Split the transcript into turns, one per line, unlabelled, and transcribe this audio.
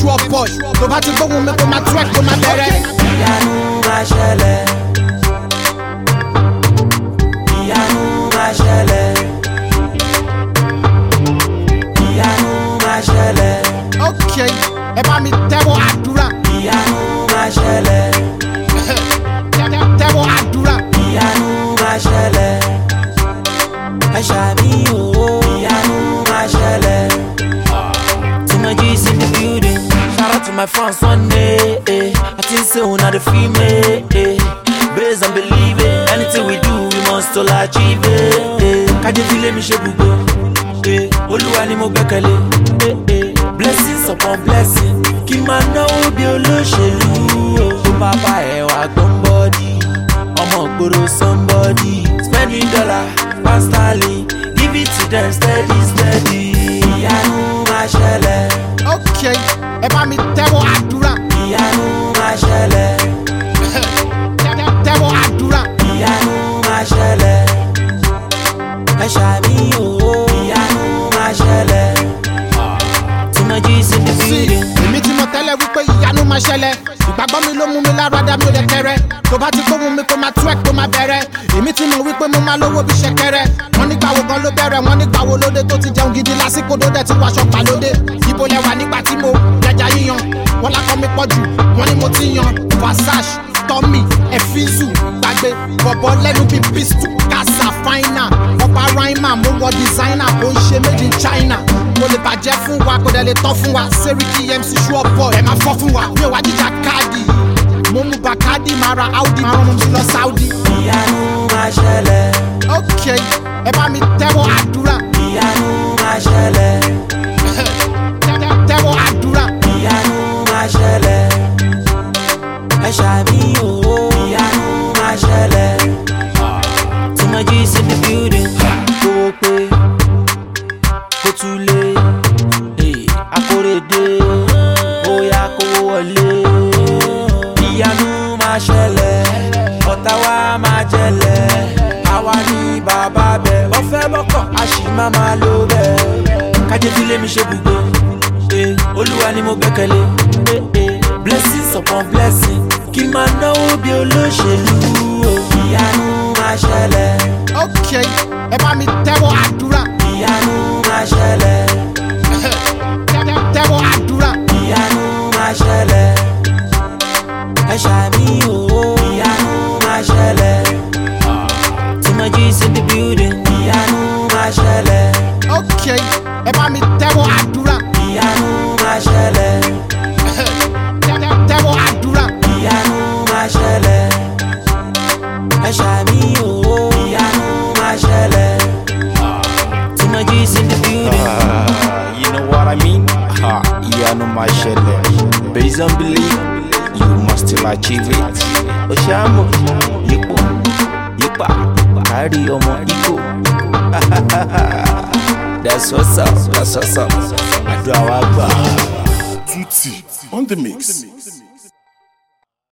sure boy tó bá ti gbóhùn mi kó máa twerk kó máa bẹ̀rẹ̀.
ìyanu máa ṣẹlẹ̀ ìyanu máa ṣẹlẹ̀ ìyanu máa ṣẹlẹ̀
ok ẹ bá mi tẹ́wọ́ àdúrà
ìyanu máa ṣẹlẹ̀
tẹ́wọ́ àdúrà.
ìyanu máa ṣẹlẹ̀ ẹ ṣàmì òwò ìyanu máa ṣẹlẹ̀. Too much G's in the building. Shout out to my friends one day. Eh. I think say una dey feel me. Eh. Based on believing, anything we do, we must all achieve it. Eh. Kájé fi lé mi ṣe gbogbo. Eh. Olúwa ni mo gbẹ́kẹ̀lé. Eh. Eh. Blessings upon blessing. Kí n máa náwó bí olóṣèlú. Tó bàbá ẹ̀ wá gbọ́n bọ́dí. Ọmọ ìgboro somebody. Spending dollar, pound sterling. Give it to them steady steady. Ìyanu máa ṣẹlẹ̀.
ok ẹ bá mi tẹ́wọ́ àdúrà
ìyanu máa ṣẹlẹ̀
tẹ́wọ́ àdúrà.
ìyanu máa ṣẹlẹ̀ ẹ ṣàmì òwò ìyanu máa ṣẹlẹ̀ tí mo jí sí the
sí
building.
èmi tí mo tẹ́lẹ̀ wípé ìyanu máa ṣẹlẹ̀ ìgbàgbọ́ mi ló mú mi lára dá mi ò lè kẹrẹ tó bá ti gbóhùn mi kó máa twerk kó máa bẹ̀rẹ̀ èmi tí mo wípé mo máa lówó bí ṣẹ̀kẹ̀rẹ̀ wọ́n nígbà wo gan ló bẹ̀rẹ̀ wọ́n nígbà wo lóde tó ti jẹun gidi lásìkò tó dẹ̀ ti wàṣọ pàlódé ibo lẹ wà nígbà tí mo jẹjà yíyan wọ́n lákọ́ mi pọ̀ jù wọ́n ní mo ti yan versace tommy efizu gbàgbé bọ̀bọ̀ lẹ́nu bíi pistol kasa fina ọba raima mo wọ designer kò ń ṣe made in china mo lè bàjẹ́ fún wa kò dẹ̀ lè tọ́ fún wa seriki mc sure boy ẹ̀ máa fọ́ fún wa mi ò wá jíjà káàdì mo mú bàkádì máa ra audi máa rán mi lọ saudi.
ìyanu máa ṣẹlẹ̀
ok ẹ bá mi tẹ́wọ́ àdúrà
ìyanu máa ṣẹlẹ̀
tẹ́wọ́ àdúrà.
ìyanu máa ṣẹlẹ̀ ẹ ṣàmì òwò ìyanu máa ṣẹlẹ̀ tí mo jí sí the building. kówó pé kó tún lé eh, akóredé bóyá kówó wọlé ìyanu máa ṣẹlẹ̀ ọ̀tá wa máa jẹlẹ̀ àwa ní bàbá bẹ̀ ọ̀fẹ́ bọ́kọ̀ a sì máa máa lo bẹ̀ kájé tí lé mi ṣe gbogbo eh, olúwa ni mo gbẹ́kẹ̀lé eh, eh, blessings upon blessing kí n máa náwó bí olóṣèlú oh. ìyanu máa ṣẹlẹ̀
ok ẹ bá mi tẹ́wọ́ àdúrà
ìyanu máa ṣẹlẹ̀
tẹ́wọ́ àdúrà.
ìyanu máa ṣẹlẹ̀ ẹ ṣàmì òwò ìyanu máa ṣẹlẹ̀ tí mo jí sí the building ìyanu máa ṣẹlẹ̀
ok ẹ bá mi tẹ́wọ́ àdúrà
ìyanu máa ṣẹlẹ̀
tẹ́wọ́ àdúrà.
ìyanu máa ṣẹlẹ̀ ẹ ṣàmì òwò ìyanu máa ṣẹlẹ̀ tí mo jí sí the building.
Ah, you know what I mean? Ha, ìyanu máa ṣẹlẹ̀. Based on belief, you must still achieve it. Oṣàmù, yípo, yípa, kárí ọmọ Igbo. That's what's up, that's what's up. Àdúrà wa gbà.
Tutti on the mix.